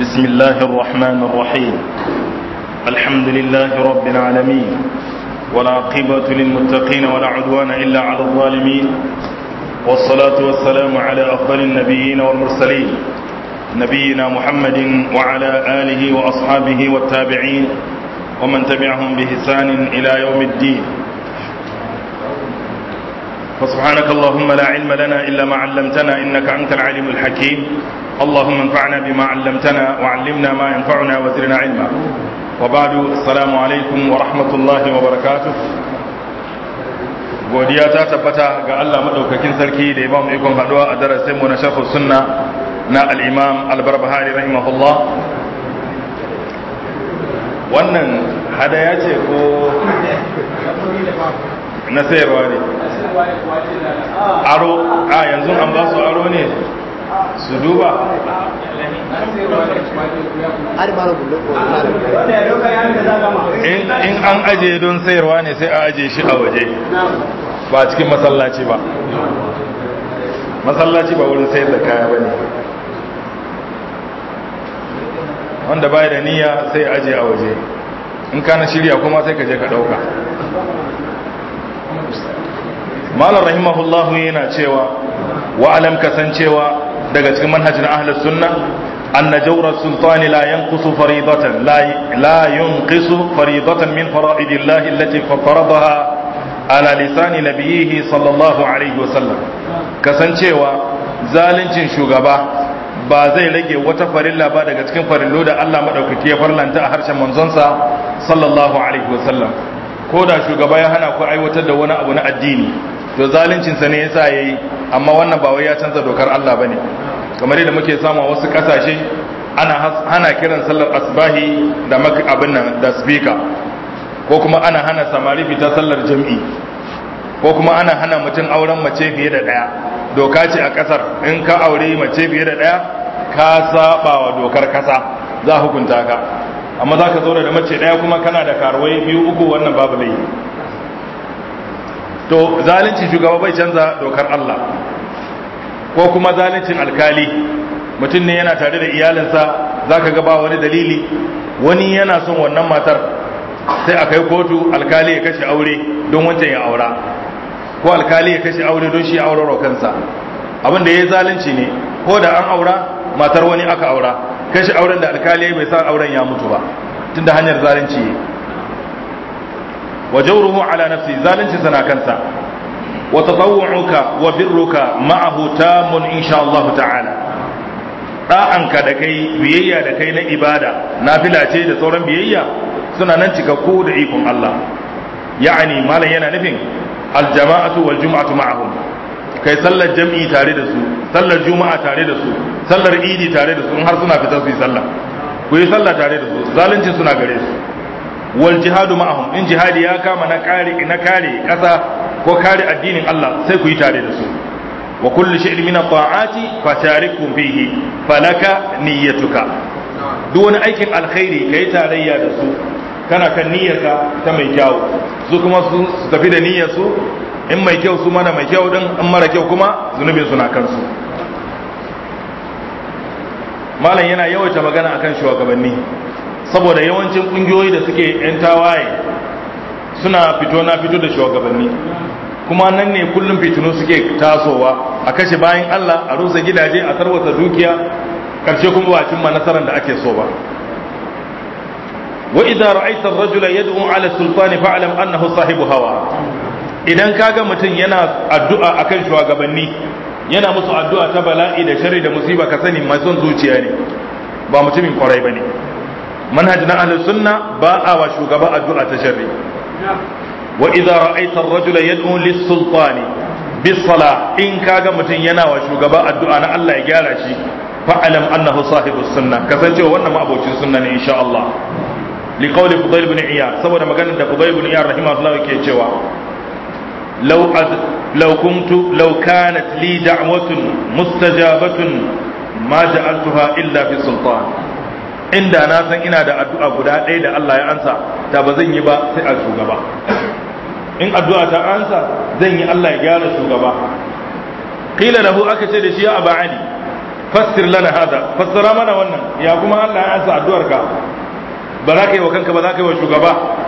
بسم الله الرحمن الرحيم الحمد لله رب العالمين ولا عقبة للمتقين ولا عدوان إلا على الظالمين والصلاة والسلام على أفضل النبيين والمرسلين نبينا محمد وعلى آله وأصحابه والتابعين ومن تبعهم بإحسان إلى يوم الدين فسبحانك اللهم لا علم لنا إلا ما علمتنا إنك أنت العليم الحكيم اللهم انفعنا بما علمتنا وعلمنا ما ينفعنا وزرنا علما وبعد السلام عليكم ورحمة الله وبركاته godiya ta tabbata ga Allah madaukakin sarki da ya ba mu ikon haduwa a darasin mu na sharh sunna na al-imam al-barbahari rahimahullah wannan hadaya ce ko na sayarwa ne aro a yanzu an ba su aro ne su duba in an aje don sayarwa ne sai a aje shi a waje ba cikin masallaci ba masallaci ba wurin sayar da kaya ba ne wanda baya da niyya sai aje a waje in kana shirya kuma sai ka je ka dauka malar rahimahullahu yana cewa wa alam kasancewa daga cikin manhajin ahlus sunna anna jawra sultani la yanqusu faridatan la yunqisu faridatan min fara'idillahi allati faradaha ala lisani nabiyhi sallallahu alaihi wasallam kasancewa zalincin shugaba ba zai rage wata farilla ba daga cikin farillo da Allah madaukaki ya farlanta a harshen manzonsa sallallahu alaihi wasallam ko da shugaba ya hana ku aiwatar da wani abu na addini to zaluncinsa ne yasa yayi amma wannan ba wai ya canza dokar Allah bane kamar yadda muke samu a wasu kasashe ana hana kiran sallar asbahi da abin nan da speaker ko kuma ana hana samari fita sallar jam'i ko kuma ana hana mutum auren mace fiye da daya doka ce a kasar in ka aure mace fiye da daya ka saba wa dokar kasa za hukunta ka amma za ka zo da mace daya kuma kana da karuwai biyu uku wannan babu laifi to zalunci shugaba bai canza dokar Allah ko kuma zaluncin alkali mutum ne yana tare da iyalinsa za ka gaba wani dalili wani yana son wannan matar sai a kai kotu alkali ya kashe aure don wancan ya aura ko alkali ya kashe aure don shi auraro kansa abin da ya yi zalunci ne ko da an aura matar wani aka aura kashe auren da alkali bai sa auren ya mutu ba tunda hanyar zalunci wa jawruhu ala nafsi zalunci sana kansa wa tatawwu'uka wa birruka ma'ahu tamun insha Allah ta'ala da'anka da kai biyayya da kai na ibada nafila ce da sauran biyayya suna nan cikakku da ikon Allah ya'ani malam yana nufin aljama'atu wal jum'atu ma'ahum kai sallar jam'i tare da su sallar juma'a tare da su sallar idi tare da su in har suna fitar su yi sallah ku yi sallah tare da su zalunci suna gare su wal jihadu ma'ahum in jihadi ya kama na kare na kare kasa ko kare addinin Allah sai ku yi tare da su wa kullu shay'in min at-ta'ati fatarikum fihi falaka niyyatuka duk wani aikin alkhairi kai tarayya da su kana kan niyyarka ta mai kyau su kuma su tafi da niyyar su in mai kyau su mana mai kyau din in mara kyau kuma zunubin suna kansu malam yana yawaita magana akan shugabanni saboda yawancin kungiyoyi da suke yan tawaye suna fito na fito da shugabanni kuma nan ne kullum fitinu suke tasowa a kashe bayan Allah a rusa gidaje a tarwata dukiya karshe kuma ba cimma nasarar da ake so ba wa idza ra'aita ar-rajula yad'u 'ala sultani fa'lam annahu sahibu hawa idan kaga mutum yana addu'a akan shugabanni yana musu addu'a ta bala'i da sharri da musiba ka sani mai son zuciya ne ba mutumin kwarai bane manhaj na ahlus sunna ba a wa shugaba addu'a ta sharri wa idza ra'aita ar-rajula yad'u lis-sultani bis-salah in kaga mutum yana wa shugaba addu'a na Allah ya gyara shi fa'alam annahu sahibus sunna kasancewa wannan ma'abocin sunna ne insha Allah li qawli fudayl ibn iyad saboda maganar da fudayl ibn iyad rahimahullah yake cewa law law kuntu law kanat li da'watun mustajabatun ma ja'altuha illa fi sultan inda na san ina da addu'a guda ɗaya da Allah ya ansa ta ba zan yi ba sai a shugaba in addu'a ta ansa zan yi Allah ya gyara shugaba qila lahu aka ce da shi ya aba ali fassir lana hada fassara mana wannan ya kuma Allah ya ansa addu'ar ka ba za ka yi wa kanka ba za ka yi wa shugaba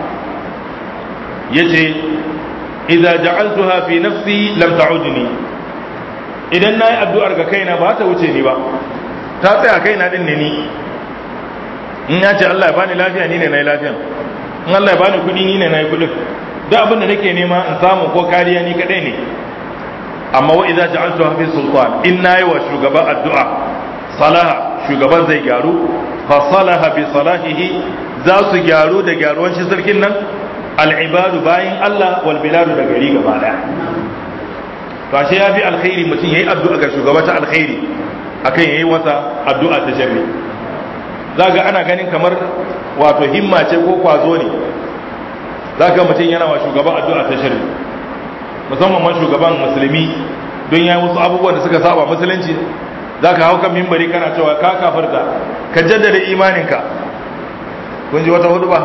yace idza ja'altuha fi nafsi lam ta'udni idan nayi addu'ar ga kaina ba ta wuce ni ba ta tsaya kaina din ne ni in ya ce Allah ya bani lafiya ni ne nayi lafiya in Allah ya bani kuɗi ni ne nayi kuɗin duk abin da nake nema in samu ko kariya ni kadai ne amma wa idza ja'altuha fi sultan in nayi wa shugaba addu'a salaha shugaban zai gyaru fa salaha bi salahihi za su gyaru da gyaruwan shi sarkin nan al'ibadu bayin Allah wal biladu da gari gaba daya to ashe ya fi alkhairi mutum yayi addu'a ga shugaba ta alkhairi akan yayi wata addu'a ta sharri zaga ana ganin kamar wato himma ce ko kwazo ne zaka mutum yana wa shugaba addu'a ta sharri musamman ma shugaban musulmi don ya wasu abubuwan da suka saba musulunci zaka hau kan mimbari kana cewa ka kafarta ka jaddada imaninka kun ji wata hudu ba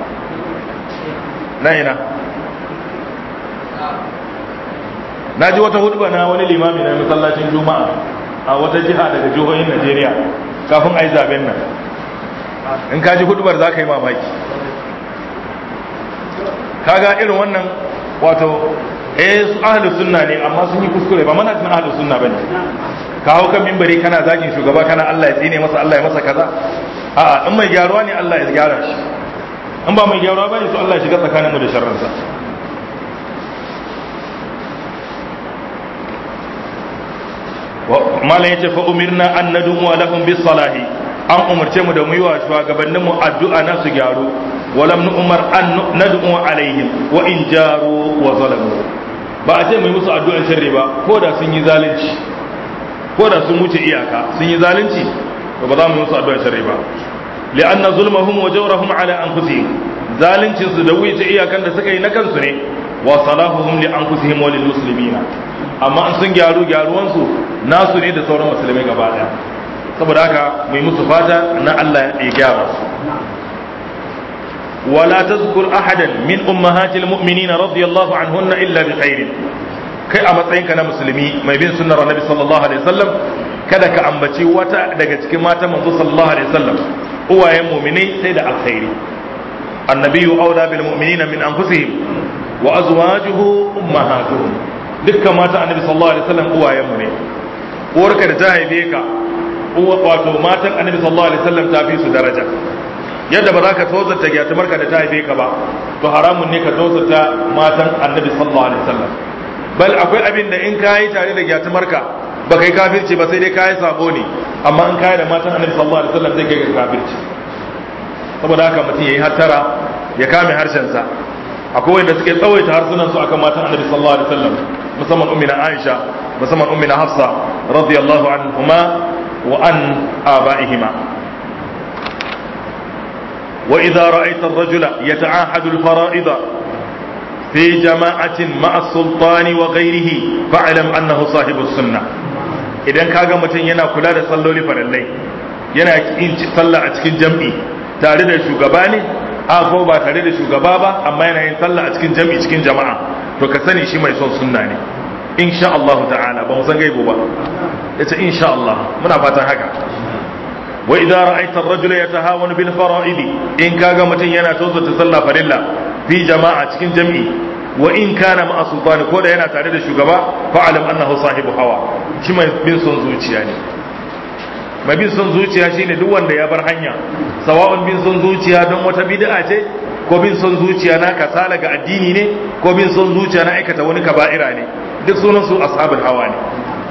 na ina na ji wata hudu na wani limami na masallacin juma'a a wata jiha daga jihohin najeriya kafin a yi zaben nan in ka ji hudubar za ka yi mamaki kaga irin wannan wato eh su ahlus sunna ne amma sun yi kuskure ba mana sun ahlus sunna bane ka hau kan mimbari kana zagin shugaba kana Allah ya tsine masa Allah ya masa kaza a'a in mai gyaruwa ne Allah ya gyara shi in ba mai gyaruwa bane to Allah ya shiga tsakanin mu da sharrinsa malam yace fa umirna an nadu lahum bis salahi an umarce mu da mu yi wa shugabannin mu addu'a na su gyaru walam nu umar an nadu alaihim wa in jaru wa zalamu ba a ce mu yi musu addu'an sharri ba ko da sun yi zalunci ko da sun wuce iyaka sun yi zalunci to ba za mu yi musu addu'an sharri ba li'anna zulmahum wa jawrahum ala anfusihim zaluncin su da wuce iyakan da suka yi na kansu ne wa salahuhum li anfusihim wa lil muslimina amma in sun gyaru gyaruwansu nasu ne da sauran musulmai gaba daya saboda haka mai musu fata na Allah ya gyara su ولا تذكر أحدا من أمهات المؤمنين رضي الله عنهن إلا بخير kai a matsayinka na musulmi mai bin sunnar annabi sallallahu alaihi wasallam kada ka ambaci wata daga cikin matan manzo sallallahu alaihi wasallam uwayen mu'minai sai da alkhairi annabiyyu aula bil mu'minina min anfusihim wa azwajuhu ummahatuhum dukkan matan annabi sallallahu alaihi wasallam uwayen mu ne uwarka da ta haife ka wato matan annabi sallallahu alaihi wasallam ta fi su daraja yadda ba za ka tozarta gyatumarka da ta haife ka ba to haramun ne ka tozarta matan annabi sallallahu alaihi wasallam bal akwai abin da in ka yi tare da gyatumarka ba kai kafirci ba sai dai ka yi sabo ne amma in ka yi da matan annabi sallallahu alaihi wasallam zai kai ga kafirci saboda haka mutum yayi hattara ya kame harshensa akwai wanda suke tsawaita harsunan su akan matan annabi sallallahu alaihi wasallam musamman ummina Aisha musamman ummina Hafsa radiyallahu anhuma wa an abaihima وإذا رأيت الرجل يتعاهد الفرائض في جماعة مع السلطان وغيره فاعلم أنه صاحب السنة idan kaga mutum yana kula da salloli farallai yana yin sallah a cikin jam'i tare da shugaba ne a ko ba tare da shugaba ba amma yana yin sallah a cikin jam'i cikin jama'a to ka sani shi mai son sunna ne insha Allah ta'ala ba mu san gaibo ba yace insha Allah muna fatan haka wa idza ra'aita ar-rajula yatahawan bil fara'id in kaga mutun yana tozata sallah farilla fi jama'a cikin jami'i wa in kana ma'a sultani ko da yana tare da shugaba fa'alam annahu sahibu hawa shi mai bin son zuciya ne mai bin son zuciya shine duk wanda ya bar hanya sawa'un bin son zuciya don wata bid'a ce ko bin son zuciya na kasala ga addini ne ko bin son zuciya na aikata wani kaba'ira ne duk sunan su ashabul hawa ne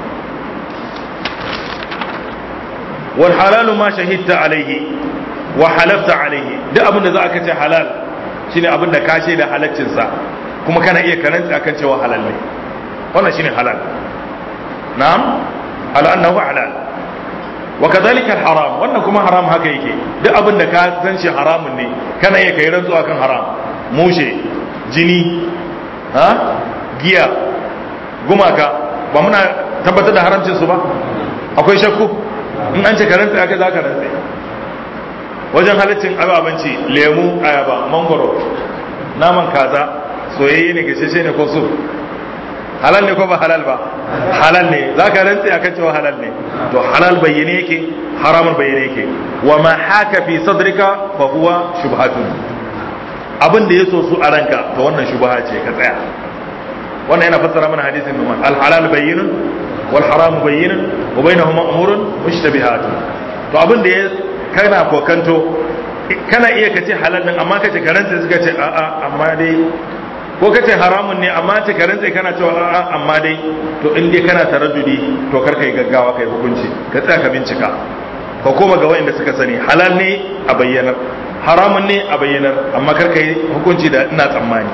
والحلال ما شهدت عليه وحلفت عليه duk abin da za ka ce halal shine abin da ka da halaccin sa kuma kana iya karanta akan cewa halal ne wannan shine halal na'am ala annahu halal wa kadhalika haram wannan kuma haram haka yake duk abin da ka san shi haramun ne kana iya kai rantsuwa kan haram mushe jini ha giya gumaka ba muna tabbatar da haramcin su ba akwai shakku in an ce karanta aka za ka rantse wajen halittin ababanci lemu ayaba mangoro naman kaza soyayye ne gasheshe ne ko su halal ne ko ba halal ba halal ne za ka rantsi akan cewa halal ne to halal bayyane yake haramun bayyane yake wa ma haka fi sadrika fa huwa shubhatun abin da ya so su a ranka to wannan shubha ce ka tsaya wannan yana fassara mana hadisin numan al halal bayyinun wal haram bayyinun wa bainahuma umurun mushtabihatun to abin da ya kana kokanto kana iya kace halal din amma kace karanta suka ce a'a amma dai ko kace haramun ne amma ce karanta kana cewa a'a amma dai to in dai kana taraddudi to kar kai gaggawa kai hukunci ka tsaya ka bincika ka koma ga wayanda suka sani halal ne a bayyanar haramun ne a bayyanar amma kar kai hukunci da ina tsammani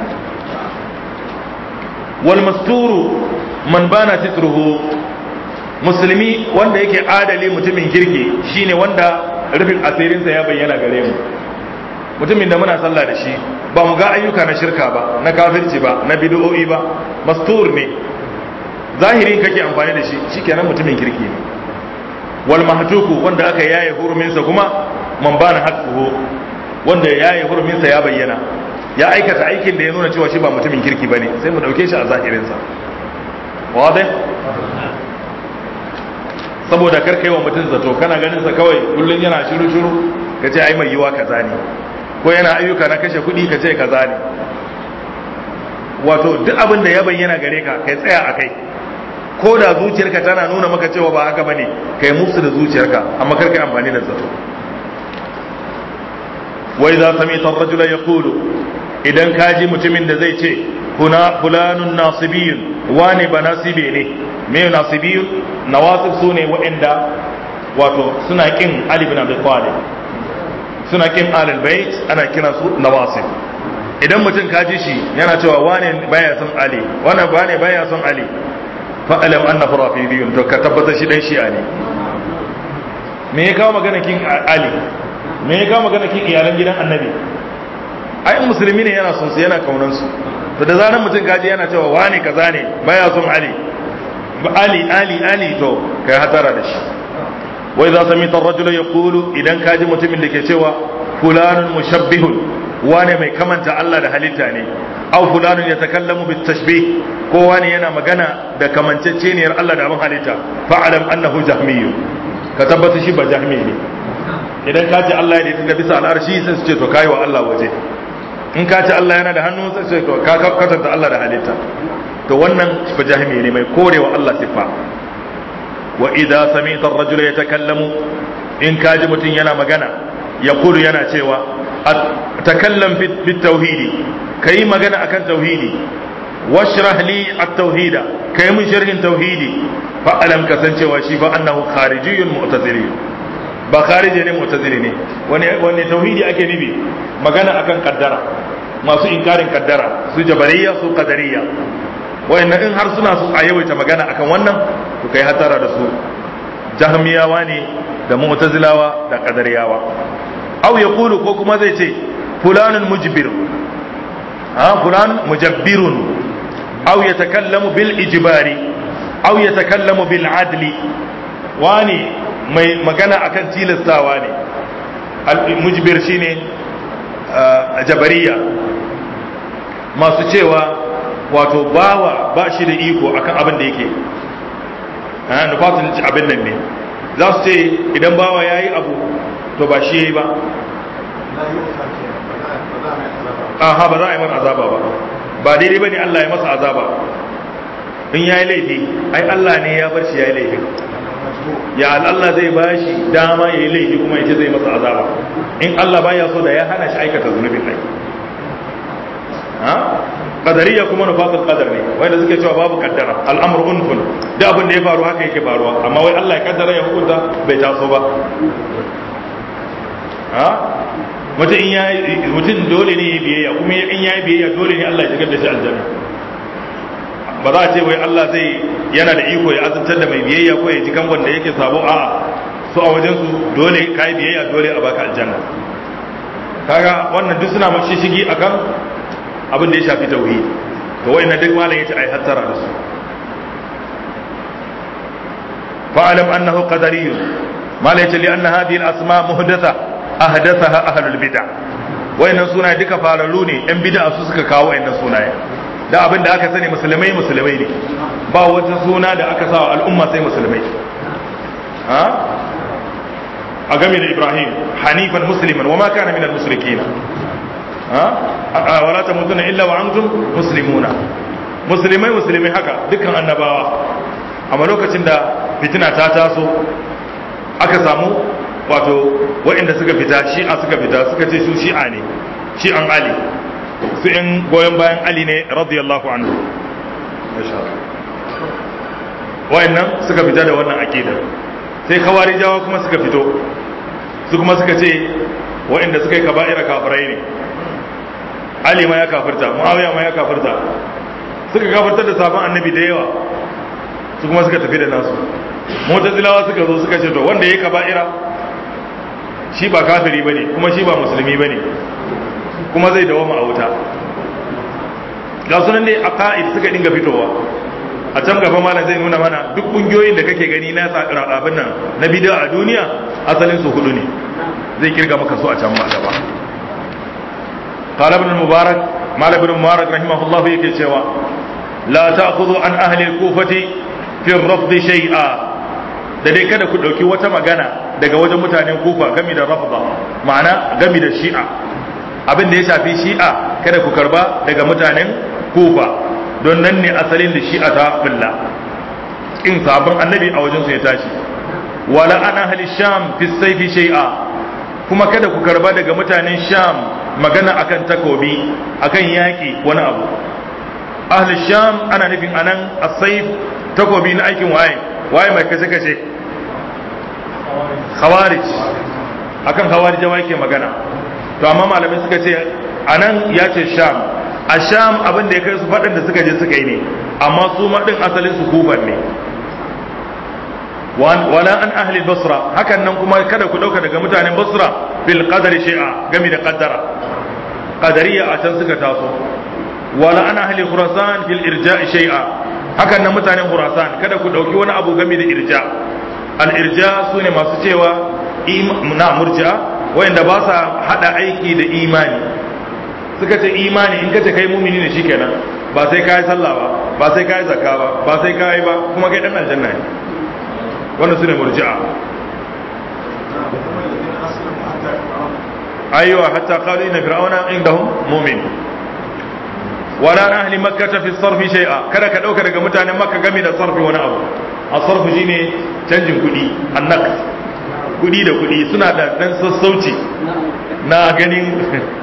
wal masturu man bana sitruhu musulmi wanda yake adali mutumin kirki shine wanda rufin asirinsa ya bayyana gare mu mutumin da muna sallah da shi ba mu ga ayyuka na shirka ba na kafirci ba na bid'o'i ba mastur ne zahirin kake amfani da shi shikenan mutumin kirki ne wal mahtuku wanda aka yaye huruminsa kuma man bana haqquhu wanda yaye huruminsa ya bayyana ya aikata aikin da ya nuna cewa shi ba mutumin kirki bane sai mu dauke shi a zahirinsa wadai saboda kar kai wa mutum zato kana ganin sa kawai kullun yana shiru shiru ka ce ai mai yiwa kaza ne ko yana ayyuka na kashe kuɗi ka ce kaza ne wato duk abin da ya bayyana gare ka kai tsaya a kai ko da zuciyarka tana nuna maka cewa ba haka bane kai musu da zuciyarka amma kar kai amfani da zato wa idza samita ar-rajula yaqulu idan ka ji mutumin da zai ce kuna fulanun nasibiyun wane ba nasibe ne me nasibiyun nawasib su ne waɗanda wato suna kin ali bin abi talib suna kin alal bait ana kira su nawasib idan mutum ka ji shi yana cewa wane baya son ali wannan wane baya son ali fa alam annahu rafidiyun to ka tabbata shi dan shi'a ne me ya kawo magana kin ali me ya kawo magana kin iyalan gidan annabi ai musulmi ne yana son su yana kaunan su to da zaran mutum kaji yana cewa wani kaza ne baya son ali ali ali ali to kai hatara da shi wa idza samita ar-rajul yaqulu idan kaji mutumin da ke cewa fulanun mushabbihun wane mai kamanta Allah da halitta ne aw fulanun yatakallamu bit tashbih ko wani yana magana da kamancecceniyar Allah da abin halitta fa'alam annahu jahmiyyu ka tabbata shi ba jahmi ne idan ka ce Allah ya da bisa al'arshi sai su ce to kai wa Allah waje in ka ce Allah yana da hannu sai ce to ka kwatanta Allah da halitta to wannan ba jahmi ne mai korewa Allah siffa wa idza samita ar-rajula yatakallamu in ka ji mutum yana magana yaqulu yana cewa takallam fi tauhidi kai magana akan tauhidi washrah li at-tauhida kai mun sharhin tauhidi fa alam kasancewa shi fa annahu kharijiyyun mu'tazili ba kharije ne mu'tazili ne wani wani tauhidi ake nufi magana akan kaddara masu inkarin kaddara su jabariya su qadariyya wayannan in har suna su a yawaita magana akan wannan to kai hatara da su jahmiyawa ne da mu'tazilawa da qadariyawa aw yaqulu ko kuma zai ce fulanun mujbir ha fulan mujabbirun aw yatakallamu bil ijbari aw yatakallamu bil adli wani mai magana akan tilastawa ne al mujbir shine jabariya masu cewa wato bawa ba shi da iko akan abin da yake ha nufatul abin nan ne za su ce idan bawa yayi abu to ba shi yayi ba aha ba za a yi masa azaba ba ba daidai bane Allah ya masa azaba in yayi laifi ai Allah ne ya bar shi yayi laifi ya Allah zai ba shi dama yayi laifi kuma yace zai masa azaba in Allah baya so da ya hana shi aikata zunubin ai ha qadariya kuma nufatul qadar ne wanda suke cewa babu kaddara al'amru unfun da abin da ya faru haka yake faruwa amma wai Allah ya kaddara ya hukunta bai taso ba ha mutum in ya mutum dole ne ya biyayya kuma in ya yi biyayya dole ne Allah ya shigar da shi aljanna ba za a ce wai Allah zai yana da iko ya azantar da mai biyayya ko ya ji kan wanda yake sabo a'a su a wajen su dole ka yi biyayya dole a baka aljanna kaga wannan duk suna mashi shigi akan abin da ya shafi tauhid to wayannan duk malam yace ai hattara da su fa'alam annahu qadariyyun malam yace li anna hadhihi al-asma muhdatha ahdathaha ahlul bid'ah wayannan sunaye duka fararru ne yan bid'a su suka kawo wayannan sunaye da abin da aka sani musulmai musulmai ne ba wata suna da aka sa wa al'umma sai musulmai ha a game da ibrahim hanifan musliman wa ma kana minal mushrikin ha wala tamutuna illa wa antum muslimuna musulmai musulmai haka dukkan annabawa amma lokacin da fitina ta taso aka samu wato waɗanda suka fita shi'a suka fita suka ce su shi'a ne shi'an ali su in goyon bayan ali ne radiyallahu anhu wayannan suka fita da wannan aqidar sai kawarijawa kuma suka fito su kuma suka ce waɗanda suka yi kaba'ira kafirai ne ali ma ya kafirta muawiya ma ya kafirta suka kafirtar da sabon annabi da yawa su kuma suka tafi da nasu mutazilawa suka zo suka ce to wanda ya yi kaba'ira shi ba kafiri bane kuma shi ba musulmi bane kuma zai dawama a wuta ga sunan dai a ka'id suka dinga fitowa a can gaba malam zai nuna mana duk kungiyoyin da kake gani na abin nan na bid'a a duniya asalin su hudu ne zai kirga maka su a can ma gaba qala ibn mubarak malam ibn mubarak rahimahullah yake cewa la ta'khudhu an ahli al-kufati fi ar-rafd shay'a da dai kada ku dauki wata magana daga wajen mutanen kufa game da rafda ma'ana game da shi'a abin da ya shafi shi'a kada ku karba daga mutanen kufa don nan ne asalin da shi'a ta bulla in sabon annabi a wajen su ya tashi wala ana ahli sham fi sayfi shay'a kuma kada ku karba daga mutanen sham magana akan takobi akan yaki wani abu ahli sham ana nufin anan as-sayf takobi na aikin waye waye mai kace kace khawarij akan khawarijawa yake magana to amma malamai suka ce anan ya ce sham a sham abin da ya kai su faɗin da suka je suka yi ne amma su maɗin asalin su kufan ne wala an ahli basra hakan nan kuma kada ku ɗauka daga mutanen basra fil qadari shay'a gami da qaddara qadariya a can suka taso wala an ahli khurasan fil irja'i shay'a hakan nan mutanen khurasan kada ku ɗauki wani abu gami da irja al irja sune masu cewa na murji'a wayanda ba sa hada aiki da imani suka ce imani in kace kai mumini ne shikenan ba sai kai sallah ba ba sai kai zakka ba ba sai kai ba kuma kai dan aljanna ne wannan sune murji'a aywa hatta qalu inna fir'auna indahum mu'min wala na ahli makkah fi sarfi shay'a kada ka dauka daga mutanen makka game da sarfi wani abu as-sarfu shine canjin kudi annak kudi da kudi suna da dan sassauci na ganin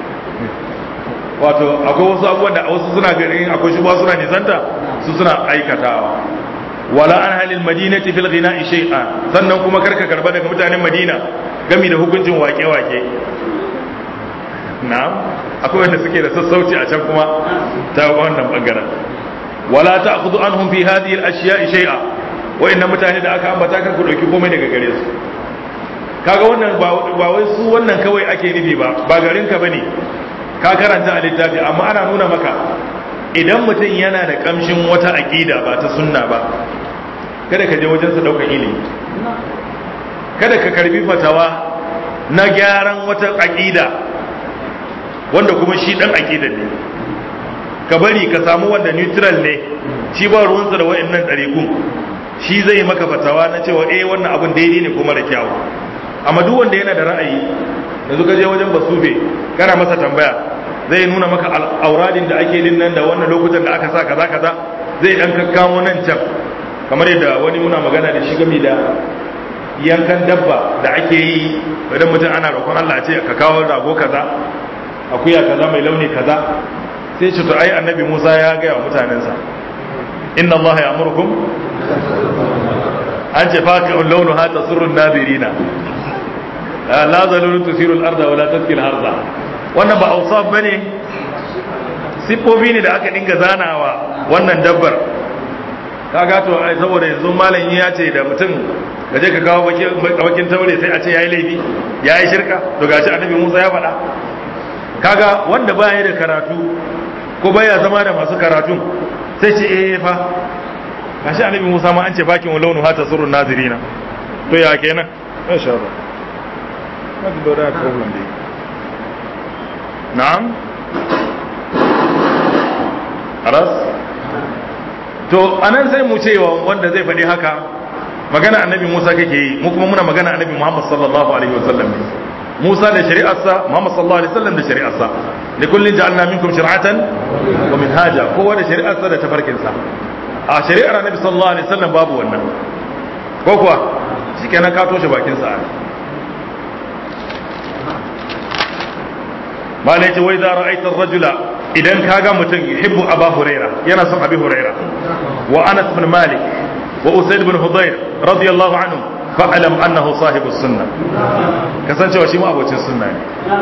wato akwai wasu abubuwan da wasu suna ganin akwai shi suna nisanta su suna aikatawa wala an halil madinati fil ghina'i shay'an sannan kuma karka karba daga mutanen madina gami da hukuncin wake-wake na'am akwai wanda suke da sassauci a can kuma ta wannan bangaren wala ta'khudhu anhum fi hadhihi al-ashya'i shay'a wa'annan mutane da aka ambata kan ku dauki komai daga gare su kaga wannan ba wai su wannan kawai ake nufi ba ba garin ka bane ka karanta a littafi amma ana nuna maka idan mutum yana da kamshin wata aƙida ba ta sunna ba kada ka je wajen sa ɗaukar ilimi kada ka karbi fatawa na gyaran wata aƙida wanda kuma shi ɗan aƙidan ne ka bari ka samu wanda neutral ne shi ba ruwansa da wa'annan ɗariƙun shi zai maka fatawa na cewa eh wannan abin daidai ne kuma da kyawu amma duk wanda yana da ra'ayi yanzu ka je wajen basufe kana masa tambaya zai nuna maka auradin da ake din nan da wannan lokutan da aka sa kaza kaza zai dan kakkamo nan can kamar yadda wani muna magana da shi game da yankan dabba da ake yi idan mutum ana roƙon Allah ce ka kawo rago kaza akuya kaza mai launi kaza sai ce to ai annabi Musa ya ga wa mutanensa inna Allah ya'murukum an ce faqi'un launuha tasurru nadirina la zalulun tusiru al-arda wala taskil harza wannan ba ausaf bane siffofi ne da aka dinga zanawa wannan dabbar kaga to ai saboda yanzu malam ya ce da mutum ka je ka kawo bakin taure sai a ce yayi laifi yayi shirka to gashi annabi Musa ya faɗa kaga wanda baya da karatu ko baya zama da masu karatu sai ce eh fa gashi annabi Musa ma an ce bakin launu hata surun nazirina to ya kenan insha Allah Not the Dora problem نعم haras to anan sai mu cewa wanda zai faɗi haka magana annabi Musa kake yi mu kuma muna magana annabi Muhammad sallallahu alaihi wasallam Musa da shari'arsa Muhammad sallallahu alaihi wasallam da shari'arsa li kullin ja'alna minkum shir'atan wa minhaja kowa da shari'arsa da tafarkinsa a shari'ar annabi sallallahu alaihi wasallam babu wannan ko kuwa shikenan ka toshe bakin sa malai ce wai za ra'aitar rajula idan ka ga mutum yuhibbu aba huraira yana son abi huraira wa anas bin malik wa usaid bin hudayr radiyallahu anhu fa'alam annahu sahibus sunna kasancewa shi ma abocin sunna ne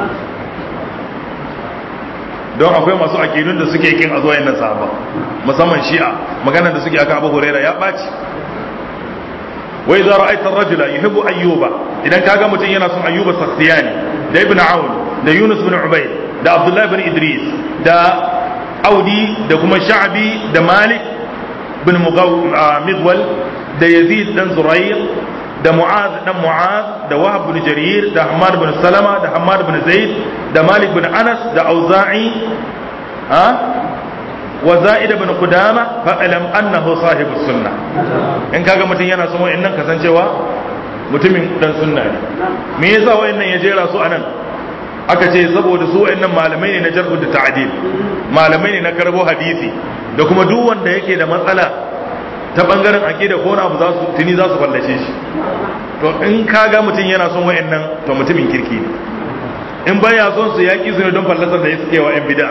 don akwai masu akidun da suke kin a zuwa yannan sahaba musamman shi'a maganar da suke aka abu huraira ya ɓaci wai za ra'aitar rajula yuhibbu ayyuba idan kaga mutum yana son ayyuba sakhtiyani da ibn aun da yunus bin ubayd da abdullahi bin idris da audi da kuma sha'bi da malik bin midwal da yazid dan zurayr da mu'az dan mu'az da wahab bin jarir da hamad bin salama da hamad bin zaid da malik bin anas da auza'i ha wa za'id bin qudama fa alam annahu sahibus sunna in kaga mutum yana son wa'annan kasancewa mutumin dan sunna ne me yasa wa'annan ya jera su anan aka ce saboda su wa'annan malamai ne na jarhu da ta'dil malamai ne na karbo hadisi da kuma duk wanda yake da matsala ta bangaren aqida ko abu za su tuni za su fallace shi to in kaga mutum yana son wa'annan to mutumin kirki ne in baya son su yaki su ne don fallasar da suke wa yan bid'a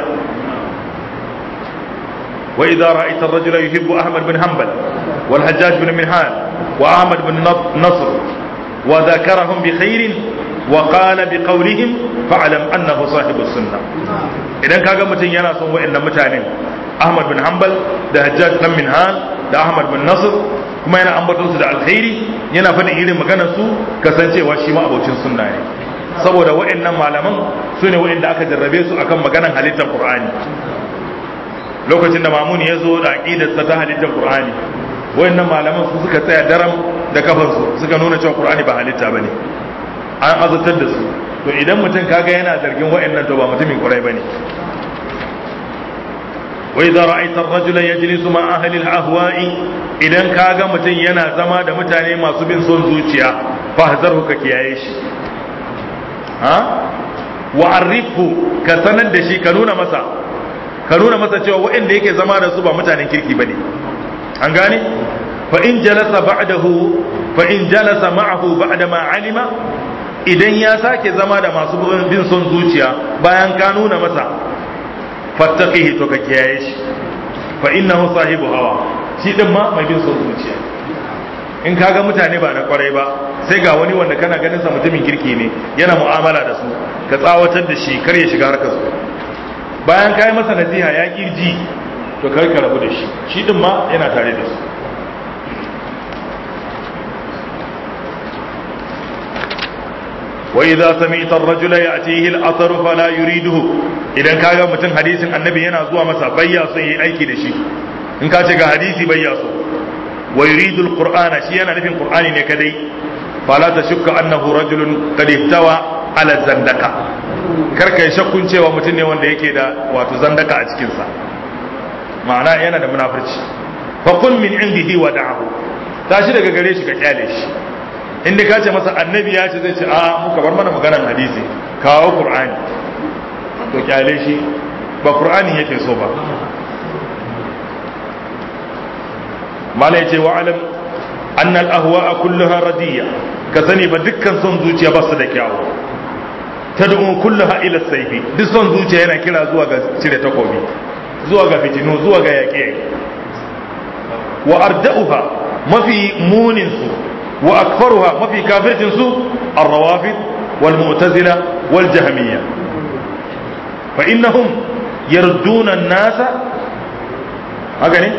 wa idza ra'aita ar-rajula yuhibbu ahmad bin hanbal wal hajjaj bin minhal wa ahmad bin nasr wa dhakarahum bi khairin wa qala bi qawlihim fa'lam annahu sahibus sunnah idan kaga mutum yana son wa'annan mutanen ahmad bin hanbal da hajjaj bin minhal da Ahmad bin Nasr kuma yana ambaton su da alkhairi yana faɗin irin maganar su kasancewa shi ma abocin sunna ne saboda wa'annan malaman su ne wa'anda aka jarrabe su akan maganar halittar Qur'ani lokacin da Mamun ya zo da aqidar sa ta halittar Qur'ani wa'annan malaman su suka tsaya daram da kafan su suka nuna cewa Qur'ani ba halitta bane an azabtar da su to idan mutum kaga yana zargin wa'annan to ba mutumin Qur'ani bane وإذا رأيت الرجل يجلس مع أهل الأهواء إذا كاغا متن ينا زما da mutane masu bin son zuciya fahzarhu ka kiyaye shi ha wa arifu ka sanar da shi ka nuna masa ka nuna masa cewa waɗanda yake zama da su ba mutanen kirki bane an gane fa in jalasa ba'dahu fa in jalasa ma'ahu ba'da ma alima idan ya sake zama da masu bin son zuciya bayan ka nuna masa fattaqihi to ka kiyaye shi fa innahu sahibu hawa shi din ma mai bin son zuciya in kaga mutane ba na kwarai ba sai ga wani wanda kana ganin sa mutumin kirki ne yana mu'amala da su ka tsawatar da shi kar ya shiga harkar su bayan kai masa nasiha ya kirji to kar ka rabu da shi shi din ma yana tare da su وإذا سمعت الرجل يأتيه الأثر فلا يريده idan kaga mutum hadisin annabi yana zuwa masa bayya son yi aiki da shi in ka ce ga hadisi bayya so wa yuridu alqur'ana shi yana nufin qur'ani ne kadai fala tashukka annahu rajulun qad ihtawa ala zandaka kar kai shakkun cewa mutum ne wanda yake da wato zandaka a cikin sa ma'ana yana da munafurci fa kun min indihi wa da'ahu tashi daga gare shi ka kyale shi inda ka ce masa annabi ya ce zai ce a muka bar mana maganar hadisi kawo qur'ani to kyale shi ba qur'ani yake so ba mala yace wa alam anna al ahwa'a kulluha radiyya ka sani ba dukkan son zuciya ba su da kyawu tad'u kulluha ila sayfi duk son zuciya yana kira zuwa ga cire takobi zuwa ga fitinu zuwa ga yaƙe wa arda'uha mafi munin su wa akfaruha mafi kafircin su ar-rawafid wal mu'tazila wal jahmiyya fa innahum yarduna an-nasa haka ne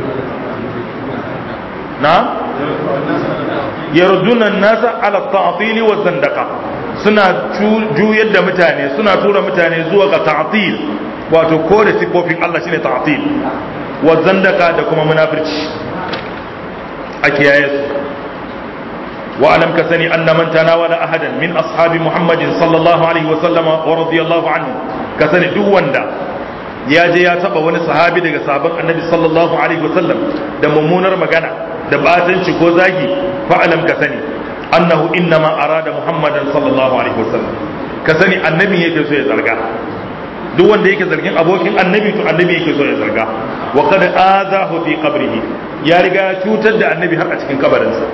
na yarduna an-nasa ala at-ta'til wa zandaqa suna juyar da mutane suna tura mutane zuwa ga ta'til wato kore sifofin Allah shine ta'til wa zandaka da kuma munafirci a kiyaye su wa alam ka sani anna man tanawala ahadan min ashabi muhammadin sallallahu alaihi wa sallama wa radiyallahu anhu ka sani duk wanda ya je ya taba wani sahabi daga sahabban annabi sallallahu alaihi wasallam da mummunar magana da batanci ko zagi fa'alam ka sani annahu innama arada muhammadan sallallahu alaihi wasallam ka sani annabi yake so ya zarga duk wanda yake zargin abokin annabi to annabi yake so ya zarga wa qad azahu fi qabrihi ya riga ya cutar da annabi har a cikin kabarinsa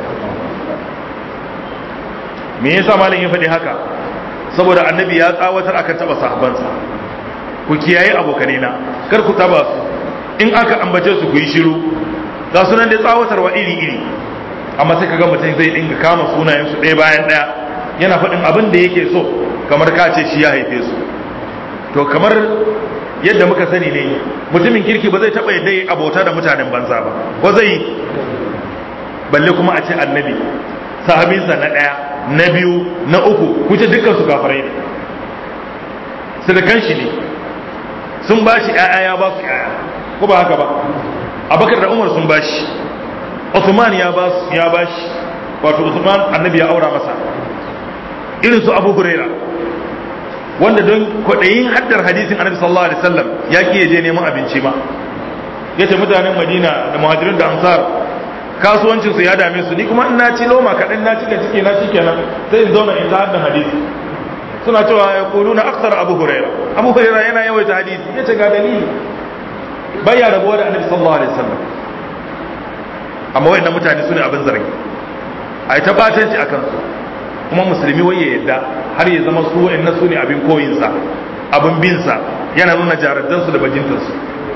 me yasa malam ya faɗi haka saboda annabi ya tsawatar akan taba sahabbansa ku kiyaye abokanai na kar ku taba su in aka ambace su ku yi shiru ga sunan da tsawatarwa iri iri amma sai kaga mutum zai dinga kama sunayen su ɗaya bayan ɗaya yana faɗin abin da yake so kamar ka ce shi ya haife su to kamar yadda muka sani ne mutumin kirki ba zai taɓa yadda ya abota da mutanen banza ba ko zai yi balle kuma a ce annabi sahabinsa na ɗaya na biyu na uku kuce dukkan su kafirai ne sadakan shi ne sun ba shi ‘ya'ya ya ba su ‘ya'ya ko ba haka ba abakar da umar sun ba shi Uthman ya ba ya ba shi wato Uthman annabi ya aura masa irin su Abu Huraira wanda don kwaɗayin haddar hadisin annabi sallallahu alaihi wasallam ya ki je neman abinci ma yace mutanen Madina da muhajirin da ansar kasuwancin su ya dame su ni kuma in na ci loma kaɗan na cika ciki na kenan sai in zauna in ta haddan hadisi suna cewa ya kulu na aksar abu huraira abu huraira yana yawaita hadisi ya ce ga dalili baya rabuwa da annabi sallallahu alaihi wasallam amma wayannan mutane su ne abin zargi a yi ta batanci a kansu kuma musulmi wai ya yadda har ya zama su wayannan su ne abin koyinsa abin binsa yana nuna jaraddansu da bajintansu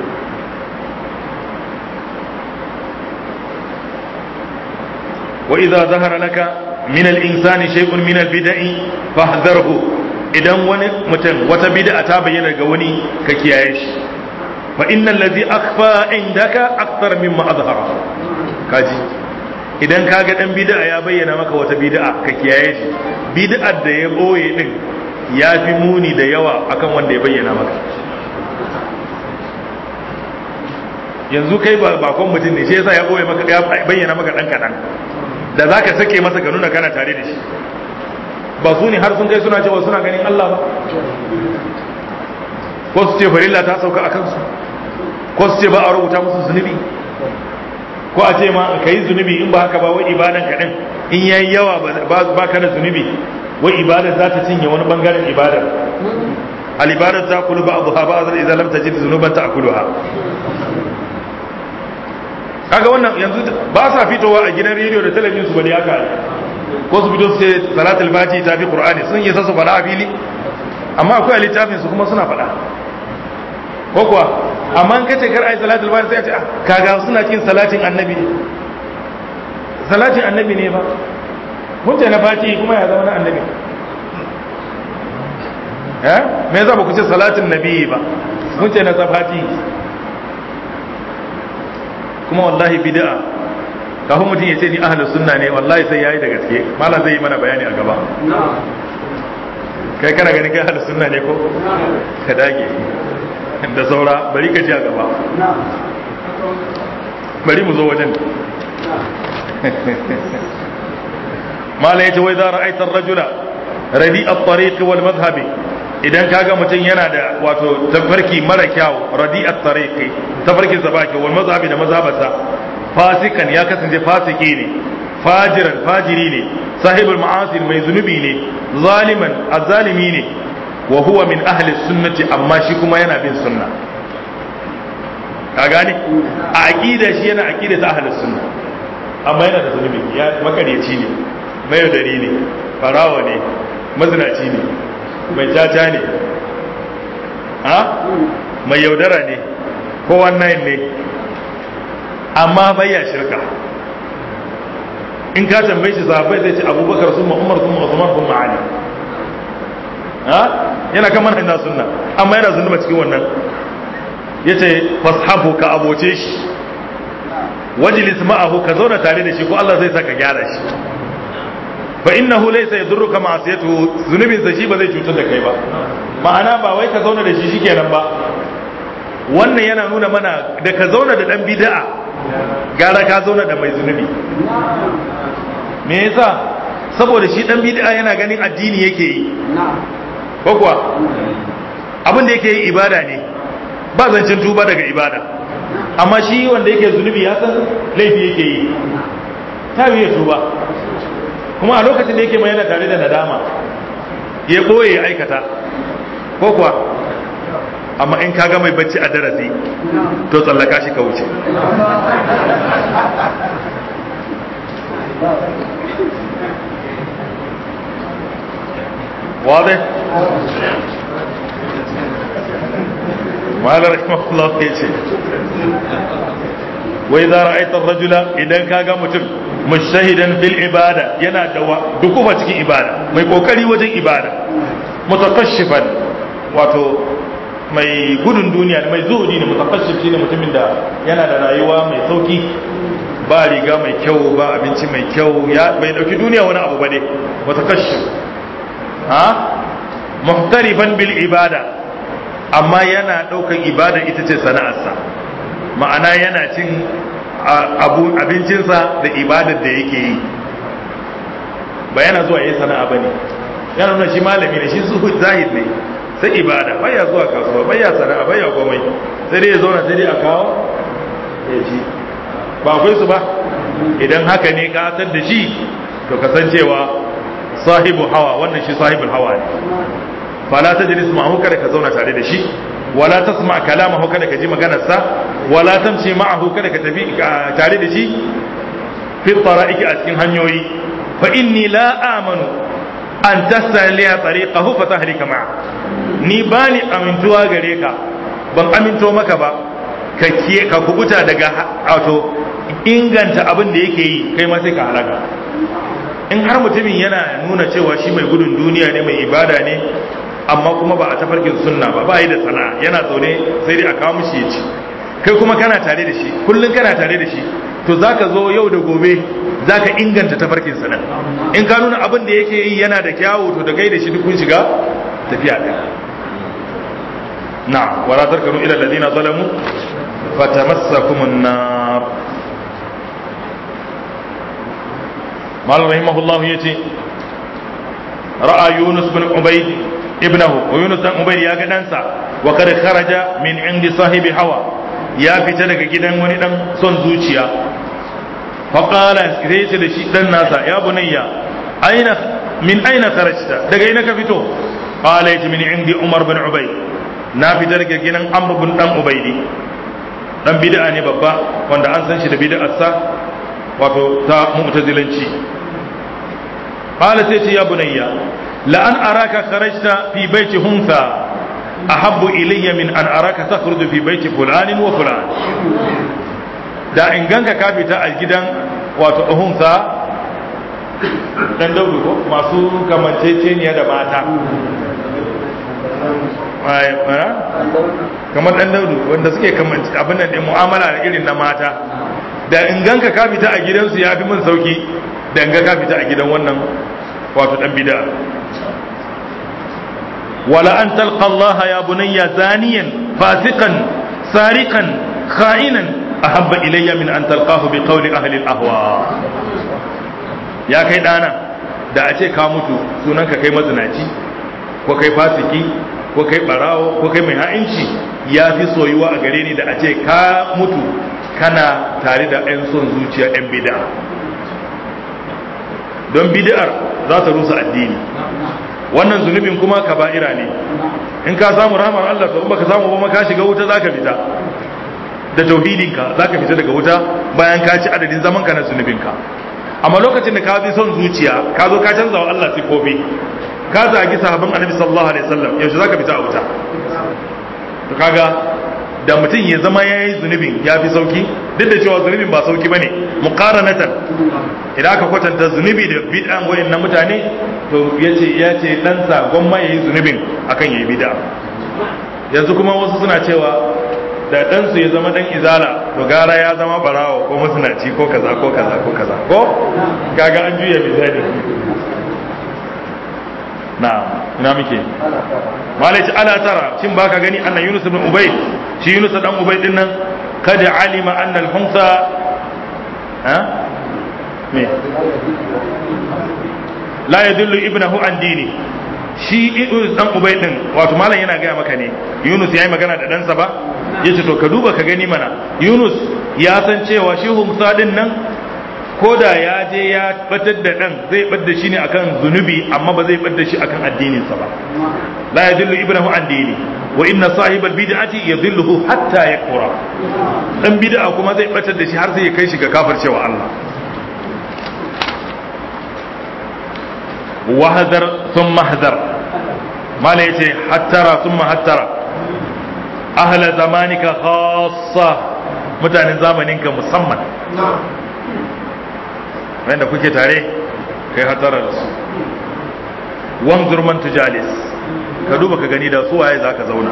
وإذا ظهر لك من الإنسان شيء من البدع فاحذره idan wani mutum wata bid'a ta bayyana ga wani ka kiyaye shi fa innal ladhi akhfa indaka akthar mimma azhara kaji idan kaga dan bid'a ya bayyana maka wata bid'a ka kiyaye shi bid'ar da ya boye din ya fi muni da yawa akan wanda ya bayyana maka yanzu kai ba bakon mutum ne shi yasa ya boye maka ya bayyana maka dan kadan da zaka sake masa ka nuna kana tare da shi ba su ne har sun kai suna cewa suna ganin Allah ba ko su ce farilla ta sauka a kansu ko su ce ba a rubuta musu zunubi ko a ce ma ka yi zunubi in ba haka ba wai ibadan ka din in yayi yawa ba ka da zunubi wai ibada za ta cinye wani bangaren ibada al ibada ta kulu ba abu ha ba azal idan lam tajid zunuban ta akuluha kaga wannan yanzu ba sa fitowa a gidan rediyo da talabijin su bane haka ko su fito su ce salatul fati ta fi qur'ani sun yi su faɗa a fili amma akwai a littafin su kuma suna faɗa ko kuwa amma in kace kar ai salatul fati sai a ce kaga suna cikin salatin annabi salatin annabi ne ba mun ce na fati kuma ya zama na annabi eh me yasa ba ku ce salatin nabi ba mun ce na fati kuma wallahi bid'a kafin mutum ya ce ni ahlus sunna ne wallahi sai yayi da gaske malam zai yi mana bayani a gaba kai kana ganin kai ahlus sunna ne ko ka dage da saura bari ka ji a gaba bari mu zo wajen malam yace wai za ra'aita ar-rajula radi at-tariq wal madhhabi idan kaga mutum yana da wato tafarki mara kyau radi at-tariqi tafarkin sa ba kyau wal mazhabi da mazhabarsa fasikan ya kasance fasiki ne fajiran fajiri ne sahibul ma'asir mai zunubi ne zaliman azzalimi ne wa huwa min ahli sunnati amma shi kuma yana bin sunna ka gane a aqida shi yana aqida ta ahli sunna amma yana da zunubi ya makaryaci ne mai yaudari ne farawa ne mazinaci ne mai caca ne ha mai yaudara ne ko wannan ne amma bai ya shirka in ka tambaye shi sahabbai zai ce abubakar sun umar sun usman sun ali ha yana kan manhajin na sunna amma yana zunuba cikin wannan yace fashabu ka aboce shi wajlis ma'ahu ka zauna tare da shi ko Allah zai saka gyara shi fa innahu laysa yadurruka ma'asiyatuhu zunubin sa shi ba zai cutar da kai ba ma'ana ba wai ka zauna da shi shikenan ba wannan yana nuna mana da ka zauna da dan bid'a gara ka zauna da mai zunubi me yasa saboda shi dan bid'a yana ganin addini yake yi ko kuwa abin da yake yi ibada ne ba zancen tuba daga ibada amma shi wanda yake zunubi ya san laifi yake yi ta ya tuba kuma a lokacin da yake mai yana tare da nadama ya ɓoye ya aikata ko kuwa amma in kaga mai bacci a darasi to tsallaka shi ka wuce واضح malar rahimahullah ya ce wai za ra'aitar rajula idan ka ga mutum mushahidan fil ibada yana da dukufa cikin ibada mai kokari wajen ibada mutakashifan wato mai gudun duniya mai zuhudi ne mutakashif shine mutumin da yana da rayuwa mai sauki ba riga mai kyau ba abinci mai kyau ya bai dauki duniya wani abu bane mutakashif ha muhtarifan bil ibada amma yana ɗaukar ibada ita ce sana'arsa ma'ana yana cin abincinsa da ibadar da yake yi ba yana zuwa yi sana'a ba ne yana nuna shi malami ne shi zuhud zahid ne sai ibada baya zuwa kasuwa baya sana'a baya komai sai dai ya zauna sai dai a kawo ya ci ba akwai su ba idan haka ne ka san da shi to kasancewa sahibu hawa wannan shi sahibul hawa ne fala tajlis ma'ahu kada ka zauna tare da shi wala tasma kalamahu kada ka ji maganarsa wala tamshi ma'ahu kada ka tafi tare da shi fi tara'iki a cikin hanyoyi fa inni la amanu an tasaliya tariqahu fa tahlika ma'a ni bani amintuwa gare ka ban aminto maka ba ka ka kubuta daga wato inganta abin da yake yi kai ma sai ka halaka in har mutumin yana nuna cewa shi mai gudun duniya ne mai ibada ne amma kuma ba a tafarkin sunna ba ba yi da sana'a yana zaune sai dai a kawo mishi ya ci kai kuma kana tare da shi kullum kana tare da shi to zaka zo yau da gobe zaka inganta tafarkin sana in ka nuna abin da yake yi yana da kyawu to da kai da shi duk kun shiga tafiya ɗaya na wala tarkanu ila alladhina zalamu fatamassakumun nar malam rahimahullah yace ra'a yunus bin ubayd ibnahu wa yunus dan ubayd ya ga dansa wa kad kharaja min indi sahibi hawa ya fita daga gidan wani dan son zuciya fa qala sai ce da shi dan nasa ya bunayya aina min aina kharajta daga ina ka fito qala yace min indi umar bin ubayd na fita daga gidan amr bin dan ubaydi dan bid'a ne babba wanda an san shi da bid'arsa wato ta mu'tazilanci qala sai ce ya bunayya la an araka kharajta fi baiti huntha ahabbu ilayya min an araka takhruju fi baiti fulanin wa fulan da in ganka ka fita a gidan wato huntha dan daudu ko masu kamanceceniya da mata kamar dan daudu wanda suke kamanci abin da mu'amala da irin na mata da in ganka ka fita a gidansu ya fi min sauki da in ga ka fita a gidan wannan wato dan bid'a wala an talqa Allah ya bunayya zaniyan fasiqan sariqan kha'inan ahabba ilayya min an talqahu bi qawli ahli al-ahwa ya kai dana da a ce ka mutu sunan ka kai mazinaci ko kai fasiki ko kai barawo ko kai mai ha'inci ya fi soyuwa a gare ni da a ce ka mutu kana tare da 'yan son zuciya 'yan bid'a don bid'ar za ta rusa addini wannan zunubin kuma kaba'ira ne in ka samu rahmar Allah to in baka samu ba ka shiga wuta zaka fita da tauhidinka zaka fita daga wuta bayan ka ci adadin zaman ka na zunubinka amma lokacin da ka bi son zuciya ka zo ka canza wa Allah sifofi ka zagi sahabban annabi sallallahu alaihi wasallam yaushe zaka fita a wuta to kaga da mutum ya zama ya yi zunubin ya fi sauki duk da cewa zunubin ba sauki bane muqaranatan idan aka kwatanta zunubi da bid'an wayan na mutane to yace ya ce dan sa gwamma yayi zunubin akan yayi bid'a yanzu kuma wasu suna cewa da dan su ya zama dan izala to gara ya zama barawo ko masanaci ko kaza ko kaza ko kaza ko kaga an juya misali na ina muke malaci ala tara shin baka gani anna yunus ibn ubayd shi yunus dan ubayd din nan kad alima anna al hunsa ha me la yadullu ibnahu an dini shi yunus dan ubayd din wato malam yana gaya maka ne yunus yayi magana da ɗansa ba yace to ka duba ka gani mana Yunus ya san cewa shi humsa din nan ko da ya je ya batar da dan zai bar da shi ne akan zunubi amma ba zai bar da shi akan addininsa ba la yadullu ibnahu an dini wa inna sahibal bid'ati yadhilluhu hatta yakfura dan bid'a kuma zai batar da shi har sai ya kai shi ga kafircewa Allah wahadar thumma hadar mala yace hattara thumma hattara ahla zamanika khassa mutanen zamaninka musamman wanda kuke tare kai hatara da su wanzur man tujalis ka duba ka gani da su waye zaka zauna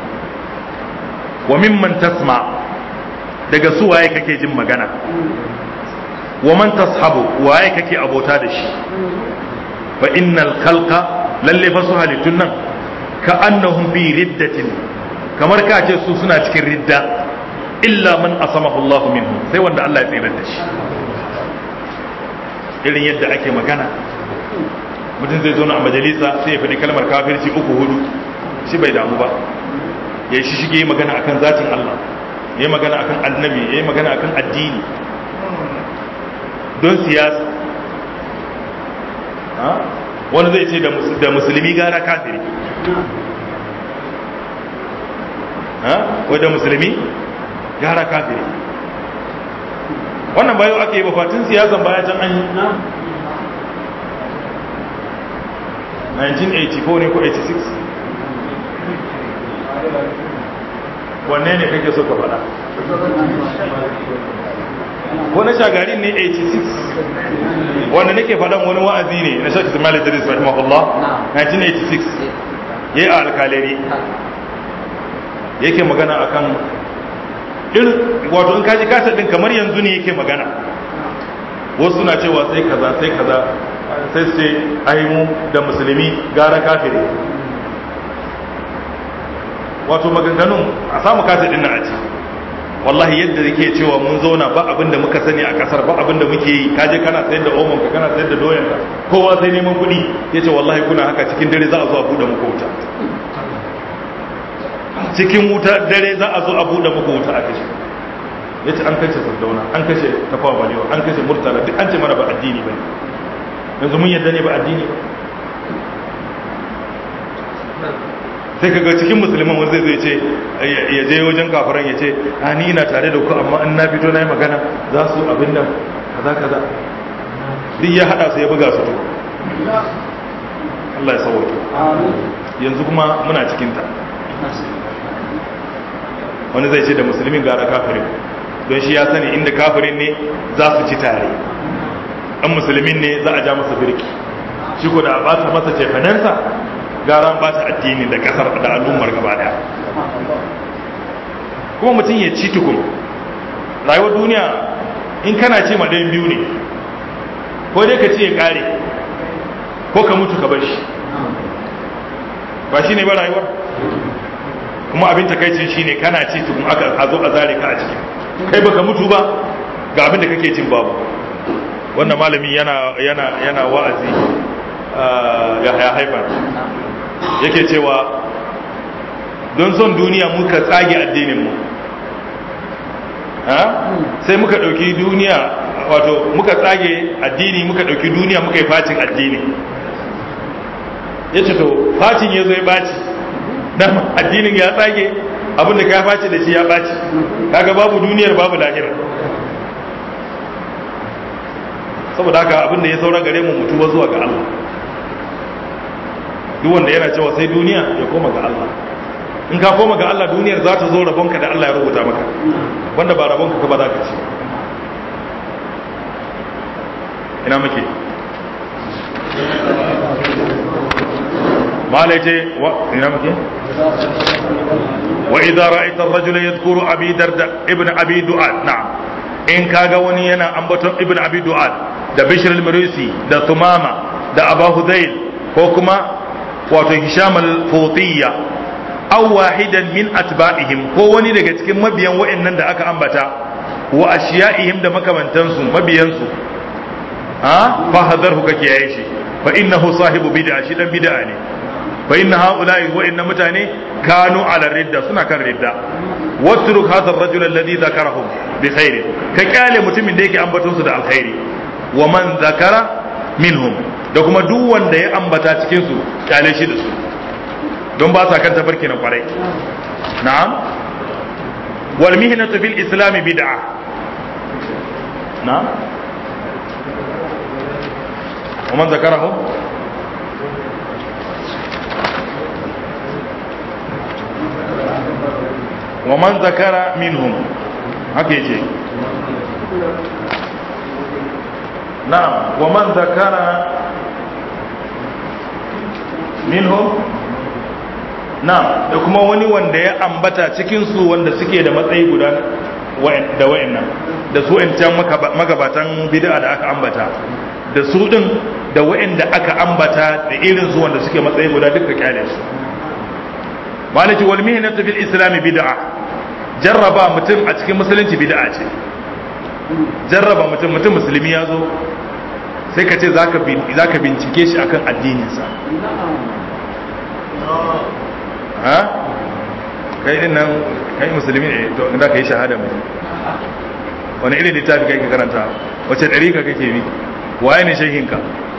wa mimman tasma daga su waye kake jin magana wa man tashabu waye kake abota da shi fa innal khalqa lalle fa su halittun nan ka annahum fi riddatin kamar ka ce su suna cikin ridda illa man asamahu Allah minhu sai wanda Allah ya tsira da shi irin yadda ake magana mutum zai zo a majalisa sai ya faɗi kalmar kafirci uku hudu shi bai damu ba ya yi shige yi magana akan zatin Allah ya yi magana akan annabi ya yi magana akan addini don siyasa wani zai ce da musulmi gara kafiri wadda musulmi gara kafiri wannan bayo ake yi bafatin siyasan baya can an yi 1984 ne ko 86 wanne ne kake so ka faɗa ko na shagari ne 86 wanda nake faɗan wani wa'azi ne na shakka zama idris rahimahullah 1986 yayi a alkaleri yake magana akan irin wato in kaji kasa din kamar yanzu ne yake magana wasu na cewa sai kaza sai kaza sai su ce ai mu da musulmi gara kafiri wato maganganun a samu kasa din na a ci wallahi yadda yake cewa mun zauna ba abin da muka sani a kasar ba abin da muke yi kaje kana sayar da omon ka kana sayar da doyan ka kowa sai neman kuɗi yace wallahi kuna haka cikin dare za a zo a bude muku wuta cikin wuta dare za a zo a bude muku wuta a kashe yace an kashe sardauna an kashe tafawa balewa an kashe murtala duk an ce mana ba addini bane yanzu mun yadda ne ba addini ba sai ka ga cikin musulman wanda zai ce ya je wajen kafiran ya ce a ni ina tare da ku amma in na fito na yi magana za su abin nan kaza kaza duk ya hada su ya buga su to Allah ya sauwake yanzu kuma muna cikin ta wani zai ce da musulmin gara kafirin don shi ya sani inda kafirin ne za su ci tare an musulmin ne za a ja masa birki shi ko da a bata masa cefanensa gara ba ta addini da kasar da al'ummar gaba daya kuma mutum ya ci tukun rayuwar duniya in kana ce ma ɗayan biyu ne ko dai ka ce ya ƙare ko ka mutu ka bar shi ba shi ne ba rayuwar kuma abin takaicin shi ne kana ci tukun aka a zo a zare ka a ciki kai baka mutu ba ga abin da kake cin babu wannan malami yana yana yana wa'azi ya haifar yake cewa don son duniya muka tsage addininmu sai muka ɗauki duniya wato muka tsage addini muka ɗauki duniya muka yi facin addini ya ce to facin ya zo ya baci dama addinin ya tsage abinda ka faci da shi ya baci kaga babu duniyar babu lahira saboda haka abinda ya saura gare mu mutuwa zuwa ga Allah duk wanda yana cewa sai duniya ya koma ga Allah in ka koma ga Allah duniyar za ta zo rabonka da Allah ya rubuta maka wanda ba rabonka ka ba za ka ci ina muke malaje wa ina muke wa idza ra'aita ar-rajula yadhkuru abi darda ibn abi du'ad na'am in kaga wani yana ambaton ibn abi du'ad da bishr al-marisi da tumama da abu hudayl ko kuma wato hisham al-futiyya aw wahidan min atba'ihim ko wani daga cikin mabiyan wa'annan da aka ambata wa ashiya'ihim da makamantansu mabiyansu ha fa hadarhu kake yayi shi fa innahu sahibu bid'a shi dan bid'a ne fa inna haula'i wa'annan mutane kanu ala ridda suna kan ridda watruk hadha ar-rajul alladhi dhakarahum bi khair ka kyale mutumin da yake ambaton su da alkhairi wa man zakara minhum da kuma duk wanda ya ambata cikin su kyale shi da su don ba sa kan tafarki na kwarai na'am wal mihnatu fil islam bid'ah na'am wa man zakarahum wa man zakara minhum haka yake na'am wa man zakara minhum na'am da kuma wani wanda ya ambata cikin su wanda suke da matsayi guda da wayannan da su can magabatan bid'a da aka ambata da su din da wayanda aka ambata da irin su wanda suke matsayi guda duka kyale su malaki wal mihnatu fil islam bid'a jarraba mutum a cikin musulunci bid'a ce jarraba mutum mutum musulmi ya zo sai ka ce zaka zaka bincike shi akan addininsa ha kai din nan kai musulmi ne to da kai shahada mu wani irin littafi kai ka karanta wace dariƙa kake bi waye ne shehinka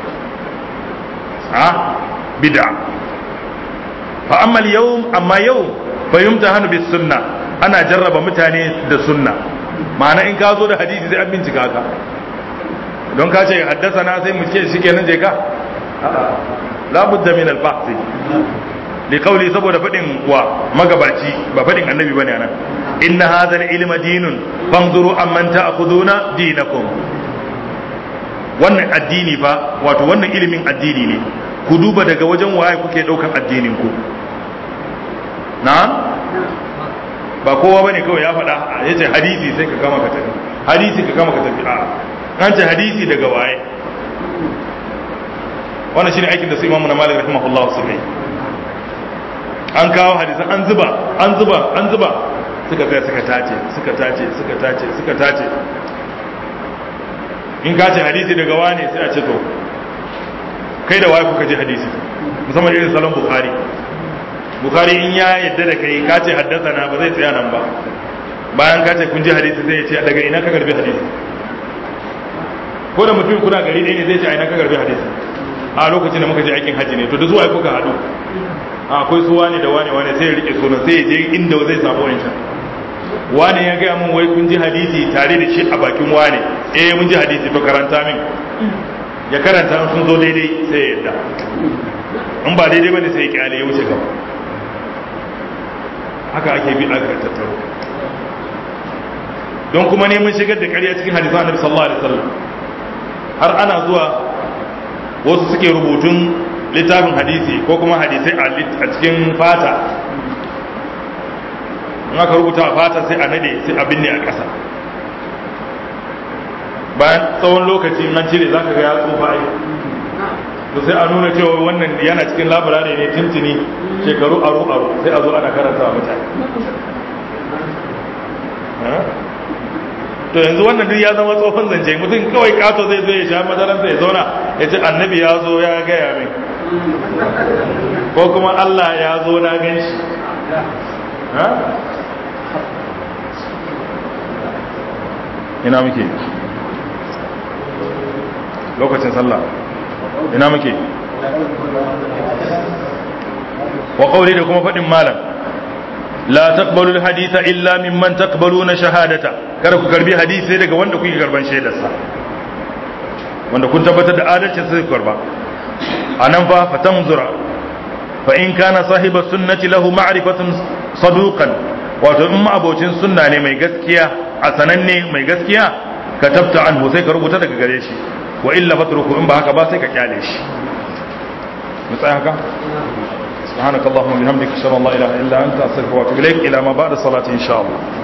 ha bid'a fa amma yau amma yau fa yumtahanu bis sunna ana jarraba mutane da sunna ma'ana in ka zo da hadisi sai an bincika ka don ka ce haddasa na sai mu ce shikenan je ka la budda min al bahth li qawli saboda fadin wa magabaci ba fadin annabi bane anan inna hadha al ilma dinun fanzuru amman ta'khuduna dinakum wannan addini fa wato wannan ilimin addini ne ku duba daga wajen waye kuke daukan addinin ku na'am ba kowa bane kawai ya faɗa ya ce hadisi sai ka kama ka tafi hadisi ka kama ka tafi a an ce hadisi daga waye wannan shine aikin da su imamu na malik rahimahullah su kai an kawo hadisan an zuba an zuba an zuba suka tsaya suka tace suka tace suka tace suka tace in ka ce hadisi daga wane sai a ce to kai da waye kuka ji hadisi musamman irin salon bukhari bukhari in ya yadda da kai ka ce haddasa na ba zai tsaya nan ba bayan ka ce kun ji hadisi zai ce daga ina ka karbi hadisi ko da mutum kuna gari ɗaya ne zai ce a ina ka karbi hadisi a lokacin da muka je aikin hajji ne to da zuwa kuka haɗu akwai su wane da wane wane sai ya rike sunan sai ya je inda zai samu wancan wane ya gaya mun wai kun ji hadisi tare da shi a bakin wane eh mun ji hadisi to karanta min ya karanta sun zo daidai sai ya yadda in ba daidai bane sai ya kyale ya wuce gaba haka ake bi aka tattaro don kuma neman shigar da ƙarya cikin hadisan annabi sallallahu alaihi wasallam har ana zuwa wasu suke rubutun littafin hadisi ko kuma hadisai a cikin fata in aka rubuta a fata sai a nade sai a binne a ƙasa bayan tsawon lokaci an cire za ka ga ya tsufa ai to sai a nuna cewa wannan yana cikin labarare ne tintini shekaru aro aro sai a zo ana karanta mutane to yanzu wannan duk ya zama tsofan zance mutum kawai kato zai zo ya sha madaransa ya zauna ya ce annabi ya zo ya gaya min ko kuma Allah ya zo na gan shi ina muke lokacin sallah ina muke wa qawli da kuma fadin malam la taqbalu alhaditha illa mimman taqbaluna shahadata kada ku karbi hadisi daga wanda kuke karban shaidarsa wanda kun tabbatar da adalcin sai ku karba anan fa fatanzura fa in kana sahiba sunnati lahu ma'rifatun saduqan wato in abocin sunna ne mai gaskiya a sananne mai gaskiya ka tabta anhu sai ka rubuta daga gare shi wa illa fatruku in ba haka ba sai ka kyale shi mu tsaya haka سبحانك اللهم وبحمدك اشهد ان لا اله الا انت استغفرك واتوب اليك الى ما بعد الصلاه ان شاء الله